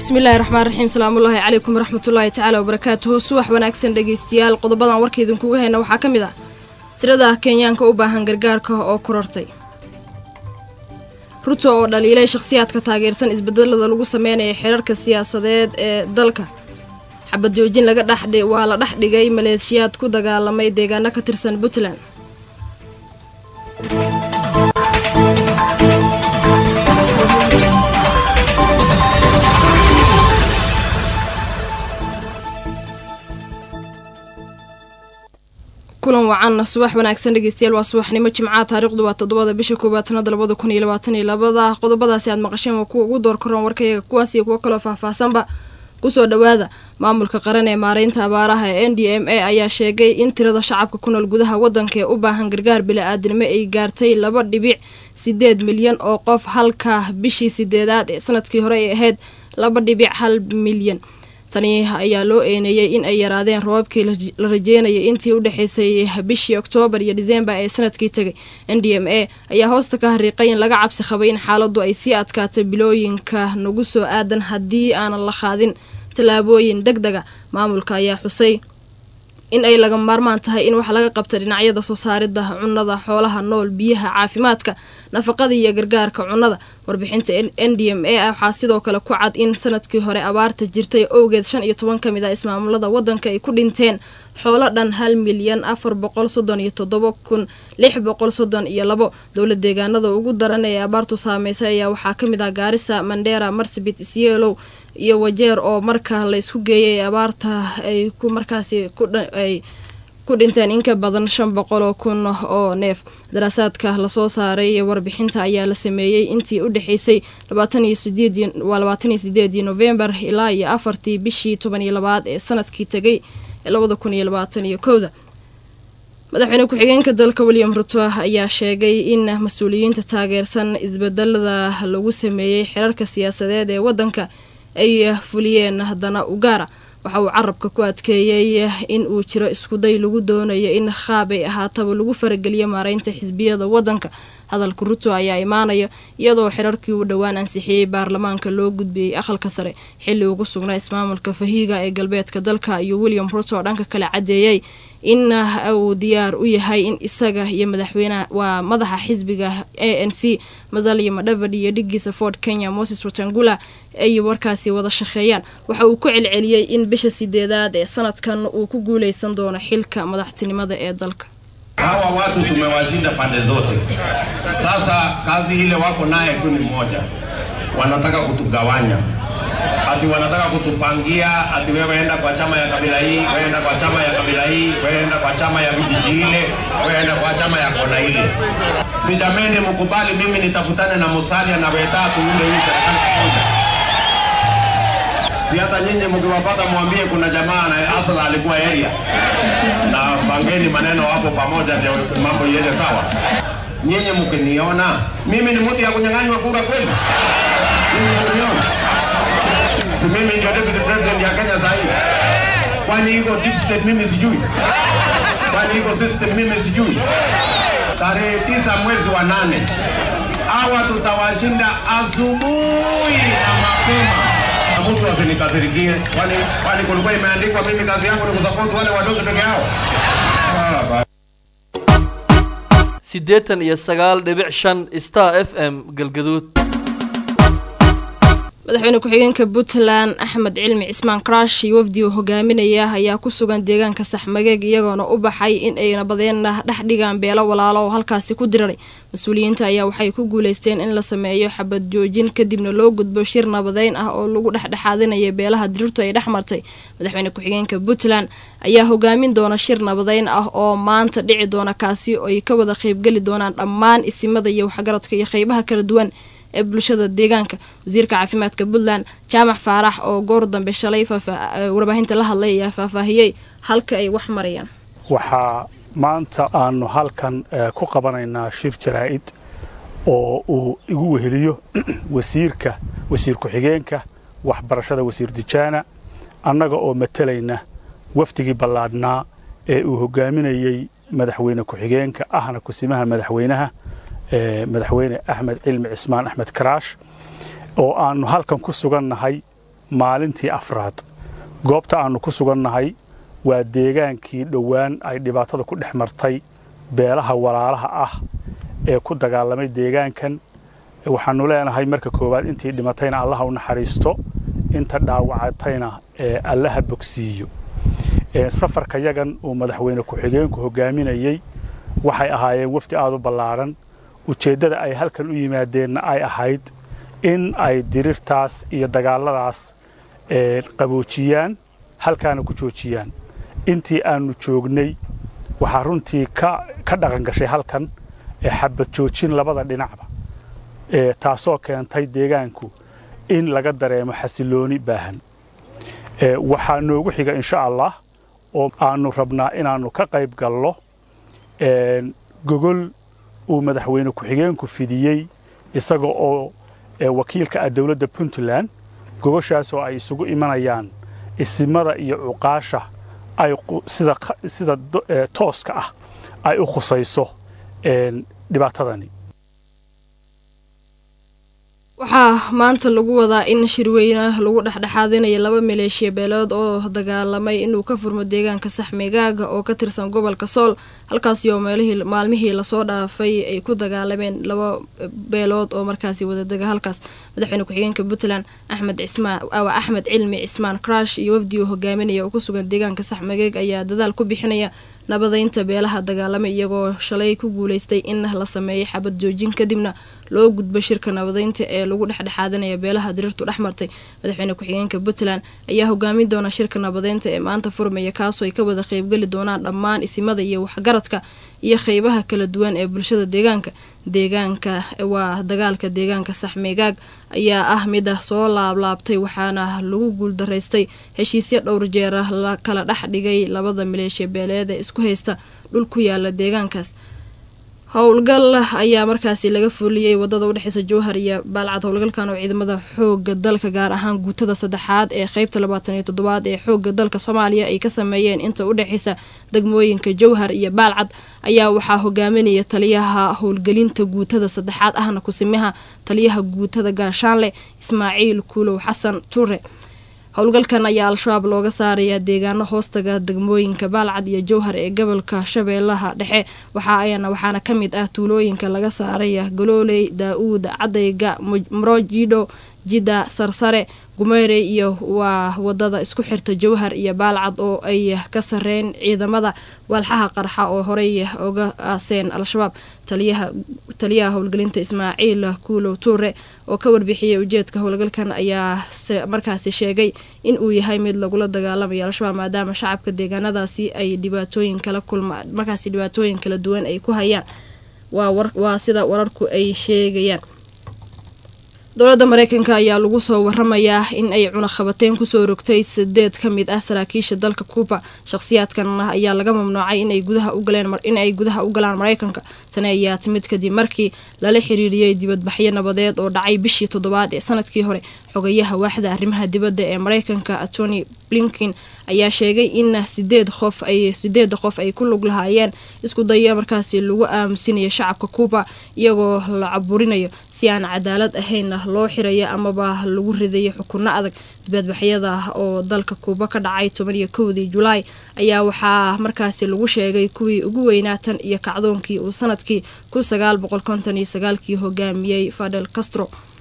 bismillahi raxmaan raxiim salaamullaahi calaykum waraxmatullaahi tacaala wabarakaatuhu subax wanaagsan dhegaystayaal qodobadan warka idinkuga hayna waxaa ka mid ah tirada kenyaanka u baahan gargaarka oo korortay ruto oo dhaliilay shakhsiyaadka taageersan isbedelada lagu sameynaya xeerarka siyaasadeed ee dalka xabad joojin laga dhex waa la dhex dhigay maleeshiyaad ku dagaalamay deegaano ka tirsan puntland kulan wacan subax wanaagsan dhegeystayaal waa subaxnimo jimcaha taariikhdu waa toddobada bisha koowaad sanada labada kun iyo labaatan iyo labada qodobadaasi aad maqasheen waa kuwa ugu door karoon warkayaga kuwaas iyo kuwo kaloo faahfaahsanba kusoo dhowaada maamulka qaran ee maareynta abaaraha ee n d m a ayaa sheegay in tirada shacabka ku nool gudaha wadanka ee u baahan gargaar bili-aadnimo ay gaartay laba dhibic sideed milyan oo qof halka bishii sideedaad ee sanadkii hore ay ahayd laba dhibic hal milyan tani ayaa loo eeneeyey in ay yaraadeen roobabkii la rajeynayay intii u dhexeysay bishii oktoobar iyo disembar ee sanadkii tegay n d m a ayaa hoosta ka hariiqay in laga cabsi qabay in xaaladdu ay sii adkaato bilooyinka nagu soo aadan haddii aanan la qaadin tallaabooyin deg dega maamulka ayaa xusay in ay laga maarmaan tahay in wax laga qabta dhinacyada soo saaridda cunnada xoolaha nool biyaha caafimaadka nafaqada iyo gargaarka cunnada warbixinta n d m a waxaa sidoo kale ku cad in sanadkii hore abaarta jirtay owgeed shan iyo toban ka mid ah ismaamulada wadanka ay ku dhinteen xoolo dhan hal milyan afar boqol soddon iyo toddoba kun lix boqol soddon iyo labo dowla deegaanada ugu daran ee abaartu saameysay ayaa waxaa ka mid ah gaarisa mandera marsabit isyeelow iyo wajeer oo marka la isku geeyay abaarta ay ku markaasi ay ku dhinteen in ka badan shan boqol oo kun oo neef daraasaadka lasoo saaray warbixinta ayaa la sameeyey intii u dhexeysay waa labaatan iyo sideedii novembar ilaa iyo afartii bishii toban iyo labaad ee sanadkii tegay ee labada kun iyo labaatan iyo kowda madaxweyne ku-xigeenka dalka william ruto ayaa sheegay in mas-uuliyiinta taageersan isbedelada lagu sameeyey xerarka siyaasadeed ee wadanka ay fuliyeen haddana ugaara waxa uu carabka ku adkeeyey in uu jiro iskuday lagu doonayo in qaab ay ahaataba lagu farageliyo maareynta xisbiyada wadanka hadalka ruto ayaa imaanaya iyadoo xirarkii uu dhowaan ansixiyey baarlamaanka loo gudbiyey aqalka sare xilli ugu sugnaa ismaamulka fahiiga ee galbeedka dalka iyo william ruto dhanka kale cadeeyey in uu diyaar u yahay in isaga iyo madaxweyne waa madaxa xisbiga a n c masalia madhavard iyo dhigiisa ford kenya moses watangula ay warkaasi wada shaqeeyaan waxa uu ku celceliyey in bisha sideedaad ee sanadkan uu ku guuleysan doono xilka madaxtinimada ee dalka hawa watu tumewashinda pande zote. Sasa kazi ile wako naye tu ni moja, wanataka kutugawanya ati wanataka kutupangia ati wewe enda kwa chama ya kabila hii, wewe enda kwa chama ya kabila hii, wewe enda kwa chama ya vijiji ile, wewe enda kwa chama ya kona ile. Si jameni, mkubali mimi nitafutane na Musalia na Weta tuunde hii serikali pamoja. Si hata nyinyi mkiwapata mwambie kuna jamaa na asala alikuwa area na pangeni maneno hapo pamoja, ndio mambo iende sawa. Nyinyi mkiniona mimi ni mtu ya kunyang'anywa kura kweli? Nyinyi mkiniona si mimi ndio deputy president ya Kenya sasa hivi? Kwani iko deep state mimi sijui? Kwani iko system mimi sijui? Tarehe tisa mwezi wa nane hawa tutawashinda asubuhi na mapema na mtu asinikasirikie, kwani kwani kulikuwa imeandikwa mimi kazi yangu ni kusupport wale wadogo peke yao? Ah, siddeetan iyo sagaal dhibic shan star f m galgaduud madaxweyne ku-xigeenka puntland axmed cilmi cismaan karash iyo wafdi uu hogaaminaya ayaa ku sugan deegaanka saxmageeg iyagoona u baxay in ay nabadeenna dhex dhigaan beelo walaalo oo halkaasi ku diraray mas-uuliyiinta ayaa waxay ku guuleysteen in la sameeyo xabad joojin kadibna loo gudbo shir nabadeyn ah oo lagu dhexdhexaadinaya beelaha dirirtu ay dhex martay madaxweyne ku-xigeenka puntland ayaa hogaamin doona shir nabadeyn ah oo maanta dhici doona kaasi oo ay ka wada qeybgeli doonaan dhammaan isimada iyo waxgaradka iyo qeybaha kala duwan ee bulshada deegaanka wasiirka caafimaadka puntland jaamac faarax oo goor dambe shalay warbaahinta la hadlay ayaa faahfaahiyey halka ay wax marayaan waxaa maanta aanu halkan ku qabanaynaa shir jaraa'id oo uu igu weheliyo wasiirka wasiir ku-xigeenka waxbarashada wasiir dijaana annaga oo matalayna wafdigii ballaadhnaa ee uu hogaaminayey madaxweyne ku-xigeenka ahna kusimaha madaxweynaha madaxweyne axmed cilmi cismaan axmed karaash oo aanu halkan ku sugannahay maalintii afraad goobta aannu ku sugannahay waa deegaankii dhowaan ay dhibaatada ku dhex martay beelaha walaalaha ah ee ku dagaalamay deegaankan waxaannu leenahay marka koowaad intii dhimatayna allaha u naxariisto inta dhaawacatayna ee allaha bogsiiyo safarka yagan uu madaxweyne ku-xigeenku hogaaminayey waxay ahaayeen wafdi aad u ballaadhan ujeeddada ay halkan u yimaadeenna ay ahayd in ay dirirtaas iyo dagaalladaas qaboojiyaan halkaana ku joojiyaan intii aannu joognay waxaa runtii ka dhaqan gashay halkan xabad joojin labada dhinacba taasoo keentay deegaanku in laga dareemo xasilooni baahan waxaa noogu xiga insha allah oo aannu rabnaa inaannu ka qayb gallo gogol uu madaxweyne ku-xigeenku fidiyey isaga oo wakiilka ah dowladda puntland gogoshaasoo ay isugu imanayaan isimada iyo cuqaasha ay sida tooska ah ay u khusayso dhibaatadani waxaa maanta lagu wadaa in shirweyne lagu dhexdhexaadinayo laba maleeshiya beelood oo dagaalamay inuu ka furmo deegaanka saxmigaaga oo ka tirsan gobolka sool halkaasi oo meelihii maalmihii lasoo dhaafay ay ku dagaalameen laba beelood oo markaasi wadadega halkaas madaxweyne ku-xigeenka puntland axmed cismaan awa axmed cilmi cismaan crash iyo wafdi uu hogaaminaya oo ku sugan deegaanka saxmigeeg ayaa dadaal ku bixinaya nabadaynta beelaha dagaalamay iyagoo shalay ku guulaystay in la sameeyay xabad joojin kadibna loo gudbo shirka nabadaynta ee lagu dhexdhexaadanaya beelaha diriirtu dhex martay madaxweyne ku-xigeenka puntland ayaa hogaamin doona shirka nabadaynta ee maanta furmaya kaasoo ay ka wada qeybgeli doonaan dhammaan isimada iyo waxgaradka iyo qeybaha kala duwan ee bulshada deegaanka deegaanka waa dagaalka deegaanka saxmigaag ayaa ah mida soo laablaabtay waxaana lagu guuldaraystay heshiisyo dhowr jeera la kala dhex dhigay labada maleeshiya beeleed ee isku haysta dhul ku yaala deegaankaas howlgal ayaa markaasi laga fuliyey wadada udhexeysa jowhar iyo baalcad howlgalkan oo ciidamada xooga dalka gaar ahaan guutada saddexaad ee qeybta labaatan iyo toddobaad ee xooga dalka soomaaliya ay ka sameeyeen inta udhexeysa degmooyinka jowhar iyo baalcad ayaa waxaa hogaaminaya taliyaha howlgelinta guutada saddexaad ahna kusimaha taliyaha guutada gaashaanle ismaaciil kuulow xasan ture howlgalkan ayaa al-shabaab looga saarayaa deegaano hoostaga degmooyinka baalcad iyo jowhar ee gobolka shabeellaha dhexe waxaayana waxaana ka mid ah tuulooyinka laga saaraya galooley daa-uud cadayga mrojido jida sarsare gumeerey iyo waa wadada isku xirta jowhar iyo baalcad oo ay ka sareen ciidamada walxaha qarxa oo horey oga aaseen al-shabaab taliyaha howlgelinta ismaaciil kuulow tuure oo ka warbixiyey ujeedka howlgalkan ayaa markaasi sheegay in uu yahay mid lagula dagaalamayo al-shabaab maadaama shacabka deegaanadaasi ay dhibaatooyin kala kulma markaasi dhibaatooyin kala duwan ay ku hayaan waa sida wararku ay sheegayaan dowladda mareykanka ayaa lagu soo waramayaa in ay cunaqabateyn kusoo rogtay sideed ka mid ah saraakiisha dalka kuuba shaqhsiyaadkan ayaa laga mamnuucay inay gudaha u galaan mareykanka tani ayaa timid kadib markii lala xiriiriyey dibadbaxyo nabadeed oo dhacay bishii toddobaad ee sanadkii hore xogayaha waaxda arrimaha dibadda ee mareykanka atony blinkin ayaa sheegay in sideed qof ay sideeda qof ay ku lug lahaayeen isku daya markaasi lagu aamusinayo shacabka kuuba iyagoo la caburinayo si aan cadaalad ahaynna loo xirayo amaba lagu ridayo xukunno adag dibadbaxyada oo dalka kuuba ka dhacay toban iyo kowdii julaay ayaa waxaa markaasi lagu sheegay kuwii ugu weynaatan iyo kacdoonkii uu sanadkii kun sagaal boqol konton iyo sagaalkii hogaamiyey fadel castro